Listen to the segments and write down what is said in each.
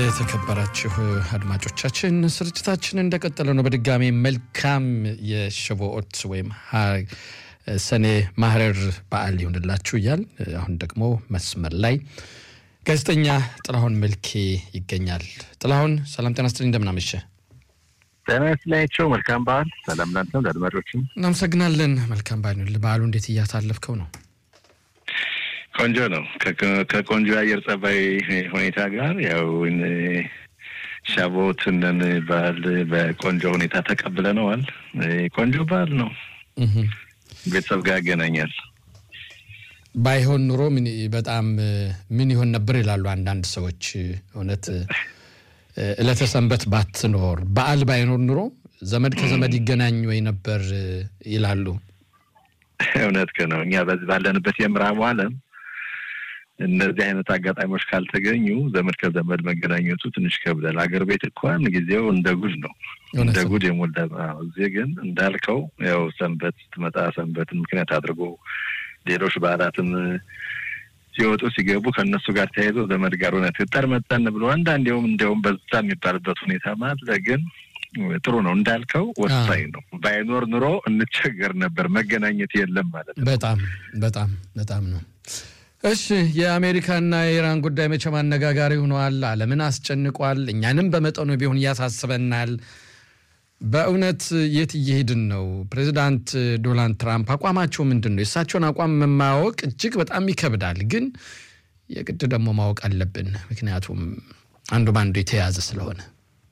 የተከበራችሁ አድማጮቻችን ስርጭታችን እንደቀጠለ ነው። በድጋሚ መልካም የሸቦኦት ወይም ሰኔ ማህረር በዓል ይሆንላችሁ እያል አሁን ደግሞ መስመር ላይ ጋዜጠኛ ጥላሁን መልኬ ይገኛል። ጥላሁን ሰላም ጤና ስትል እንደምናመሸ ጤና ይስጥላቸው። መልካም በዓል። ሰላም ላንተም ለአድማጮችም እናመሰግናለን። መልካም በዓል። በዓሉ እንዴት እያሳለፍከው ነው? ቆንጆ ነው። ከቆንጆ የአየር ጸባይ ሁኔታ ጋር ያው ሻቦትንን በዓል በቆንጆ ሁኔታ ተቀብለነዋል። ቆንጆ በዓል ነው። ቤተሰብ ጋር ያገናኛል። ባይሆን ኑሮ በጣም ምን ይሆን ነበር ይላሉ አንዳንድ ሰዎች። እውነት ዕለተ ሰንበት ባትኖር በዓል ባይኖር ኑሮ ዘመድ ከዘመድ ይገናኝ ወይ ነበር ይላሉ። እውነት ነው። እኛ በዚህ ባለንበት የምዕራቡ ዓለም እነዚህ አይነት አጋጣሚዎች ካልተገኙ ዘመድ ከዘመድ መገናኘቱ ትንሽ ከብዳል። አገር ቤት እንኳን ጊዜው እንደ ጉድ ነው፣ እንደ ጉድ የሞላ እዚህ ግን እንዳልከው ያው ሰንበት ስትመጣ ሰንበትን ምክንያት አድርጎ ሌሎች በዓላትም ሲወጡ ሲገቡ ከእነሱ ጋር ተያይዞ ዘመድ ጋር እውነት ጠር መጠን ብሎ አንዳንዴውም እንዲያውም በዛ የሚባልበት ሁኔታ አለ። ግን ጥሩ ነው እንዳልከው ወሳኝ ነው። ባይኖር ኑሮ እንቸገር ነበር። መገናኘት የለም ማለት ነው። በጣም በጣም በጣም ነው። እሺ የአሜሪካና የኢራን ጉዳይ መቼም አነጋጋሪ ሆኗል። ዓለምን አስጨንቋል። እኛንም በመጠኑ ቢሆን ያሳስበናል። በእውነት የት እየሄድን ነው? ፕሬዚዳንት ዶናልድ ትራምፕ አቋማቸው ምንድን ነው? የእሳቸውን አቋም ማወቅ እጅግ በጣም ይከብዳል፣ ግን የግድ ደግሞ ማወቅ አለብን። ምክንያቱም አንዱ በአንዱ የተያያዘ ስለሆነ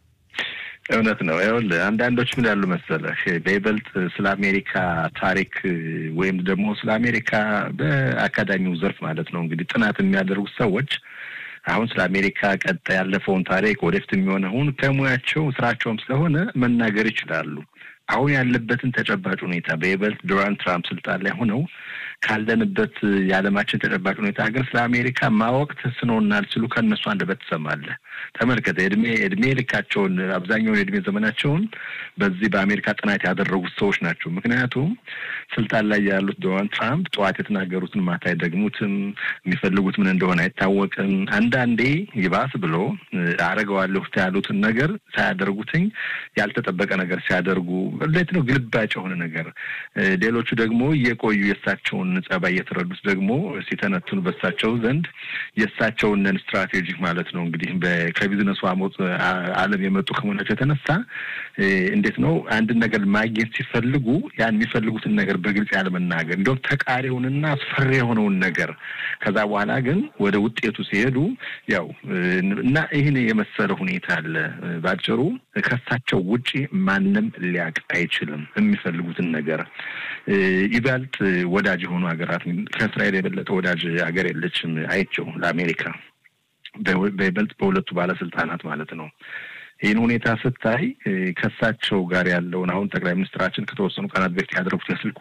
እውነት ነው። ይኸውልህ አንዳንዶች ምን ያሉ መሰለህ በይበልጥ ስለ አሜሪካ ታሪክ ወይም ደግሞ ስለ አሜሪካ በአካዳሚው ዘርፍ ማለት ነው እንግዲህ ጥናት የሚያደርጉት ሰዎች አሁን ስለ አሜሪካ ቀጣይ ያለፈውን ታሪክ ወደፊት የሚሆነውን ከሙያቸው ስራቸውም ስለሆነ መናገር ይችላሉ። አሁን ያለበትን ተጨባጭ ሁኔታ በይበልጥ ዶናልድ ትራምፕ ስልጣን ላይ ሆነው ካለንበት የዓለማችን ተጨባጭ ሁኔታ ሀገር ስለ አሜሪካ ማወቅ ተስኖናል ሲሉ ከእነሱ አንደበት ትሰማለህ። ተመልከተ እድሜ እድሜ ልካቸውን አብዛኛውን የእድሜ ዘመናቸውን በዚህ በአሜሪካ ጥናት ያደረጉት ሰዎች ናቸው። ምክንያቱም ስልጣን ላይ ያሉት ዶናልድ ትራምፕ ጠዋት የተናገሩትን ማታ አይደግሙትም። የሚፈልጉት ምን እንደሆነ አይታወቅም። አንዳንዴ ይባስ ብሎ አረገዋለሁ ያሉትን ነገር ሳያደርጉትኝ ያልተጠበቀ ነገር ሲያደርጉ እንዴት ነው ግልባጭ የሆነ ነገር። ሌሎቹ ደግሞ እየቆዩ የእሳቸውን ጸባይ እየተረዱት ደግሞ ሲተነትኑ በእሳቸው ዘንድ የእሳቸውን ስትራቴጂክ ማለት ነው እንግዲህ ከቢዝነሱ አሞት ዓለም የመጡ ከመሆናቸው የተነሳ እንዴት ነው አንድን ነገር ማግኘት ሲፈልጉ ያን የሚፈልጉትን ነገር በግልጽ ያለመናገር እንዲሁም ተቃሪውንና አስፈሪ የሆነውን ነገር ከዛ በኋላ ግን ወደ ውጤቱ ሲሄዱ ያው እና ይህን የመሰለ ሁኔታ አለ። ባጭሩ ከእሳቸው ውጪ ማንም ሊያውቅ አይችልም የሚፈልጉትን ነገር። ይበልጥ ወዳጅ የሆኑ ሀገራት ከእስራኤል የበለጠ ወዳጅ ሀገር የለችም አይቸው ለአሜሪካ በይበልጥ በሁለቱ ባለስልጣናት ማለት ነው። ይህን ሁኔታ ስታይ ከእሳቸው ጋር ያለውን አሁን ጠቅላይ ሚኒስትራችን ከተወሰኑ ቀናት በፊት ያደረጉት የስልክ